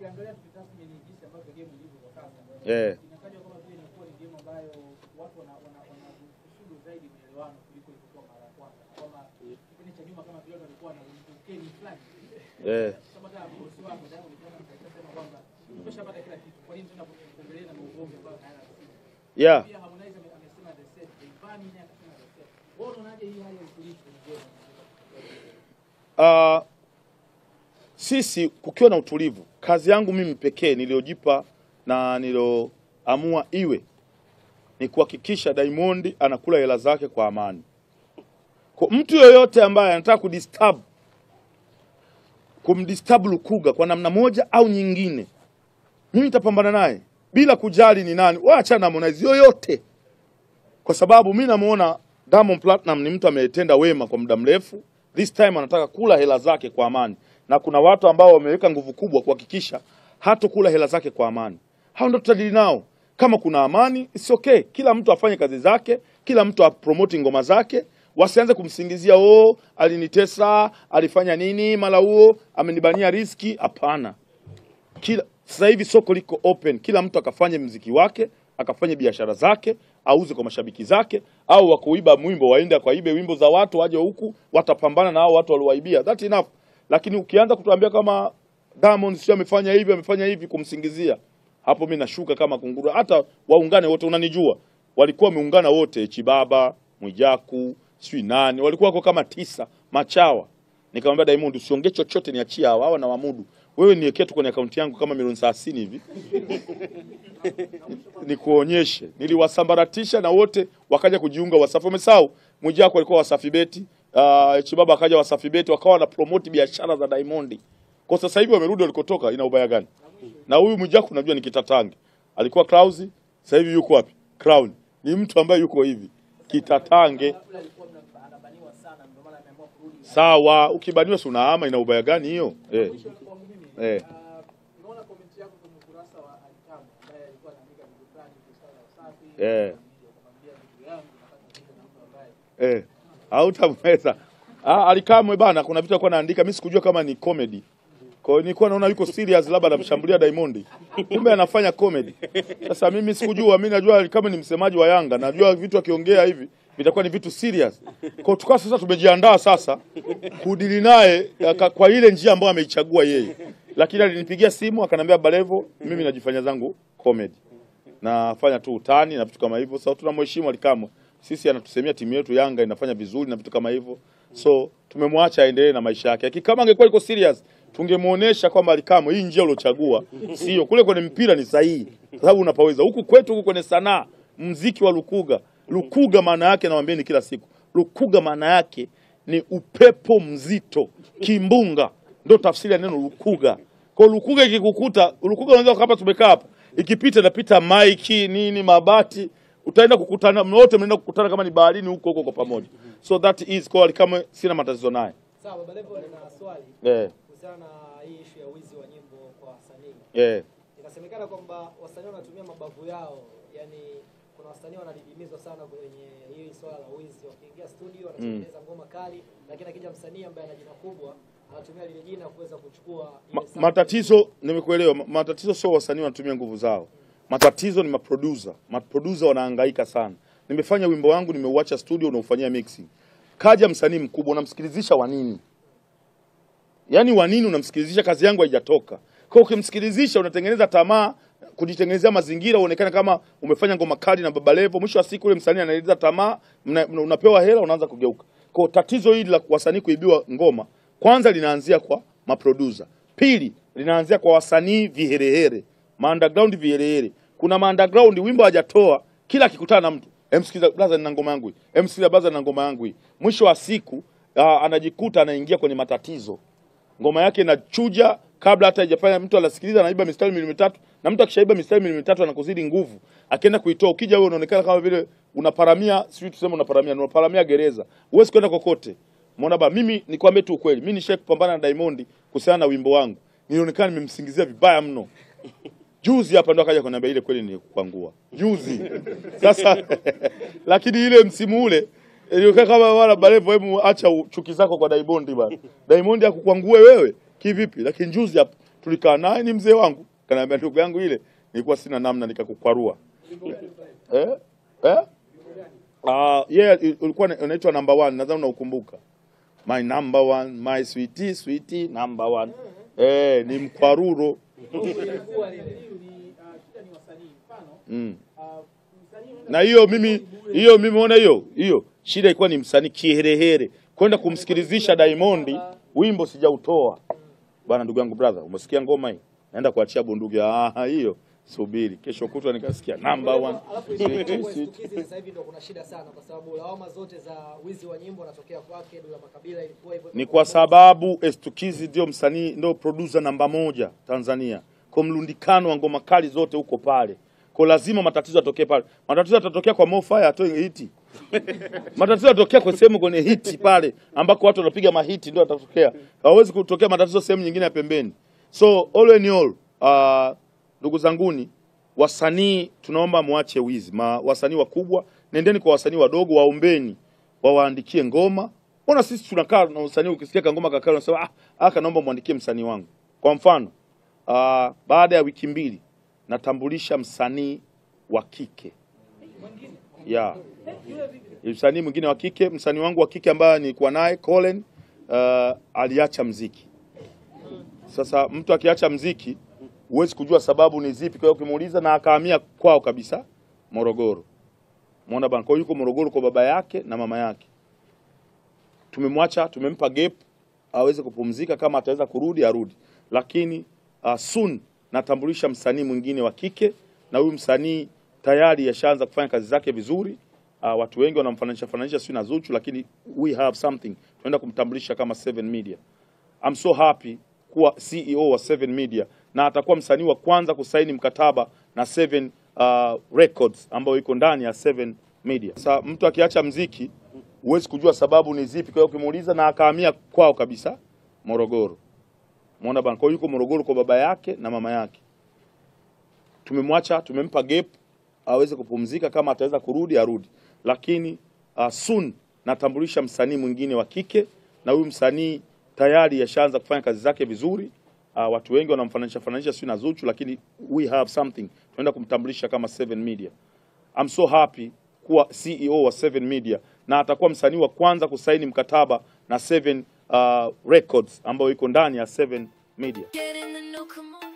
ukiangalia tukitathmini jinsi ambavyo game ilivyo kwa sasa Eh. inatajwa kama vile inakuwa ni game ambayo watu wana wana wana kusudu zaidi maelewano kuliko ilivyokuwa mara ya kwanza na kwamba kipindi cha nyuma kama vile watu walikuwa na ukeni fulani Eh. kama kama bosi wako ndio unaona anasema kwamba tumeshapata kila kitu kwa nini tena kuendelea na ugomvi ambao hayana msingi Yeah. pia Harmonize ame- amesema the same Rayvanny naye akasema the same wewe unaonaje hii hali ya utulivu kwenye game Uh, sisi kukiwa na utulivu, kazi yangu mimi pekee niliyojipa na nilioamua iwe ni kuhakikisha Diamond anakula hela zake kwa amani. Kwa mtu yoyote ambaye anataka kudisturb kumdisturb Lukuga kwa namna moja au nyingine, mimi nitapambana naye bila kujali ni nani, wacha na Harmonize yoyote, kwa sababu mimi namuona Diamond Platinum ni mtu ametenda wema kwa muda mrefu. This time anataka kula hela zake kwa amani, na kuna watu ambao wameweka nguvu kubwa kuhakikisha hatokula hela zake kwa amani. Hao ndio tutadili nao. Kama kuna amani, it's okay. Kila mtu afanye kazi zake, kila mtu apromote ngoma zake, wasianze kumsingizia oh, alinitesa, alifanya nini, mara huo amenibania riski. Hapana, kila sasa hivi soko liko open, kila mtu akafanye mziki wake, akafanye biashara zake, auze kwa mashabiki zake, au wakuiba mwimbo waende akaibe wimbo za watu, waje huku watapambana na hao watu waliowaibia. That enough. Lakini ukianza kutuambia kama Diamond sio amefanya hivi amefanya hivi kumsingizia, hapo mimi nashuka kama kunguru. Hata waungane wote, unanijua, walikuwa wameungana wote, Chibaba, Mwijaku, sijui nani, walikuwa wako kama tisa machawa Nikamwambia Diamond usiongee chochote, niachie hawa hawa na wamudu. Wewe niwekee tu kwenye akaunti yangu kama milioni 30 hivi. Nikuonyeshe. Niliwasambaratisha na wote wakaja kujiunga Wasafi. Umesahau? Mwijaku alikuwa Wasafi Beti, uh, Chibaba akaja Wasafi Beti, wakawa na promote biashara za Diamond. Kwa sasa hivi wamerudi walikotoka, ina ubaya gani? Na huyu Mwijaku najua ni kitatange. Alikuwa Clouds, sasa hivi yuko wapi? Crown. Ni mtu ambaye yuko hivi. Kitatange. Kabla alikuwa mna- anabaniwa sana ndio maana ameamua kurudi Sawa, ukibaniwa si unaama, ina ubaya gani hiyo? Eh. Mwisho kwa mimi Eh. ah, nimeona comment yako kwenye ukurasa wa Alitamu ambaye alikuwa anaandika vitu fulani kuhusiana na usafi Eh. akamwambia vitu yangu nataka kuandika na mtu ambaye Eh, hautamweza. Ah, alikamwe bana, kuna vitu alikuwa anaandika, mimi sikujua kama ni comedy. Kwa hiyo nilikuwa naona yuko serious, labda anamshambulia Diamond, kumbe anafanya comedy. Sasa mimi sikujua, mimi najua kama ni msemaji wa Yanga, najua vitu akiongea hivi vitakuwa ni vitu serious. Kwa hiyo tukawa sasa tumejiandaa sasa kudili naye aka- kwa ile njia ambayo ameichagua yeye, lakini alinipigia simu akaniambia, Balevo, mimi najifanya zangu comedy nafanya tu utani na vitu kama hivyo. Sasa tunamheshimu Alikamwe, sisi anatusemea timu yetu Yanga inafanya vizuri na vitu kama hivyo, so tumemwacha aendelee na maisha yake. Lakini kama angekuwa iko serious, tungemuonesha kwamba Alikamwe, hii njia uliochagua sio kule kwenye mpira ni sahihi, kwa sababu unapaweza huku kwetu, huku kwenye sanaa, mziki wa Lukuga. Lukuga maana yake nawaambieni kila siku, Lukuga maana yake ni upepo mzito, kimbunga, ndo tafsiri ya neno Lukuga. Kwa hiyo Lukuga ikikukuta, Lukuga unaweza hapa tumekaa hapa, ikipita inapita maiki nini mabati, utaenda kukutana wote, mnaenda kukutana kama ni baharini huko huko kwa pamoja. So that is kwa kama sina matatizo naye Sawa, Baba Levo, nina swali eh, kuhusiana na hii ishu ya wizi wa nyimbo kwa wasanii. eh, Inasemekana kwamba wasanii wanatumia mabavu yao, yani kuna wasanii wanadidimizwa sana kwenye hii swala la wizi. Wakiingia studio wanatengeneza ngoma kali, lakini akija msanii ambaye ana jina kubwa anatumia lile jina kuweza kuchukua ile Ma, sample. matatizo nimekuelewa. Ma- Matatizo sio wasanii wanatumia nguvu zao, matatizo ni maproducer. Maproducer wanahangaika sana. Nimefanya wimbo wangu, nimeuacha studio, unaufanyia mixing. Kaja msanii mkubwa, unamsikilizisha wa nini? Yaani wa nini unamsikilizisha? Kazi yangu haijatoka. Kwa hiyo ukimsikilizisha, unatengeneza tamaa, kujitengenezea mazingira uonekane kama umefanya ngoma kali na Baba Levo. Mwisho wa siku ule msanii anaeleza tamaa, mna- mna- unapewa hela, unaanza kugeuka. Kwa hiyo tatizo hili la wasanii kuibiwa ngoma, kwanza linaanzia kwa maproducer, pili linaanzia kwa wasanii viherehere, maunderground viherehere. Kuna maunderground wimbo hajatoa, kila akikutana na mtu emsikiza blaza, nina ngoma yangu hii, emsikiza blaza, nina ngoma yangu hii. Mwisho wa siku aa, anajikuta anaingia kwenye matatizo ngoma yake inachuja kabla hata haijafanya, mtu anasikiliza, anaiba mistari milioni mitatu, na mtu akishaiba mistari milioni mitatu anakuzidi nguvu, akienda kuitoa, ukija wewe unaonekana kama vile unaparamia, sijui tuseme unaparamia, unaparamia gereza, huwezi kwenda kokote. Umeona ba, mimi nikwambie tu ukweli, mimi nishai kupambana na Diamond kuhusiana na wimbo wangu, nilionekana nimemsingizia vibaya mno. Juzi hapa ndo akaja kuniambia ile kweli nilikukwangua juzi. Sasa lakini ile msimu ule ilikuwa kama wala Balevo, hebu acha u- chuki zako kwa Diamond bana. Diamond akukwangue wewe kivipi? Lakini juzi hapa tulikaa naye, ni mzee wangu, kanaambia ndugu yangu, ile nilikuwa sina namna, nikakukwarua eh? Eh? Ah, yeah, il- ulikuwa na- unaitwa number one, nadhani unaukumbuka. My number one, my sweetie, sweetie number one. Eh, ni mkwaruro. Ilikuwa lile. ni ah, shida ni wasanii mfano Mm. ah, msanii unaenda Na hiyo kufanya mimi bure. hiyo mimi ona hiyo hiyo shida ilikuwa ni msanii kiherehere kwenda kumsikilizisha Diamond wimbo sijautoa. Bwana ndugu yangu brother, umesikia ngoma hii? Naenda kuachia bunduki. Ah, hiyo subiri. Kesho kutwa nikasikia number one. Alafu Sweetie, sweetie. Stukizi sasa hivi ndo kuna shida sana kwa sababu lawama zote za wizi wa nyimbo wanatokea kwake, Dula Makabila ilikuwa hivyo. ni kwa sababu Estukizi ndio msanii ndio producer namba moja Tanzania, kwa mlundikano wa ngoma kali zote huko pale, kwa lazima matatizo yatokee pale. Matatizo yatatokea kwa Mofaya atoe hiti, matatizo yatatokea kwa sehemu kwenye hiti pale ambako watu wanapiga mahiti, ndio yatatokea. Hawezi kutokea matatizo sehemu nyingine ya pembeni. So all in all, uh, ndugu zanguni, wasanii tunaomba muache wizi. Ma, wasanii wakubwa nendeni kwa wasanii wadogo, waombeni wawaandikie ngoma. Mbona sisi tunakaa na usanii, ukisikia kangoma kakao unasema ah, aka naomba muandikie msanii wangu. Kwa mfano uh, baada ya wiki mbili natambulisha msanii wa kike yeah. Msanii mwingine wa kike, msanii wangu wa kike ambaye nilikuwa naye Colin uh, aliacha mziki. Sasa mtu akiacha mziki huwezi kujua sababu ni zipi, kwa hiyo ukimuuliza, na akahamia kwao kabisa Morogoro. Muona bana, kwa hiyo yuko Morogoro kwa baba yake na mama yake. Tumemwacha, tumempa gap aweze kupumzika, kama ataweza kurudi arudi, lakini uh, soon natambulisha msanii mwingine wa kike, na huyu msanii tayari yashaanza kufanya kazi zake vizuri. Uh, watu wengi wanamfananisha fananisha sio na Zuchu, lakini we have something, tunaenda kumtambulisha kama Seven Media. I'm so happy kuwa CEO wa Seven Media na atakuwa msanii wa kwanza kusaini mkataba na Seven uh, Records ambayo iko ndani ya Seven Media. Sasa mtu akiacha mziki huwezi kujua sababu ni zipi, kwa hiyo ukimuuliza, na akahamia kwao kabisa Morogoro. Muona bana, kwa hiyo yuko Morogoro kwa baba yake na mama yake. Tumemwacha, tumempa gap aweze kupumzika, kama ataweza kurudi arudi, lakini uh, soon natambulisha msanii mwingine wa kike, na huyu msanii tayari yashaanza kufanya kazi zake vizuri. Uh, watu wengi wanamfananisha fananisha sio na Zuchu, lakini we have something, tunaenda kumtambulisha kama Seven Media. I'm so happy kuwa CEO wa Seven Media na atakuwa msanii wa kwanza kusaini mkataba na Seven uh, Records ambayo iko ndani ya Seven Media. Get in the new, come on.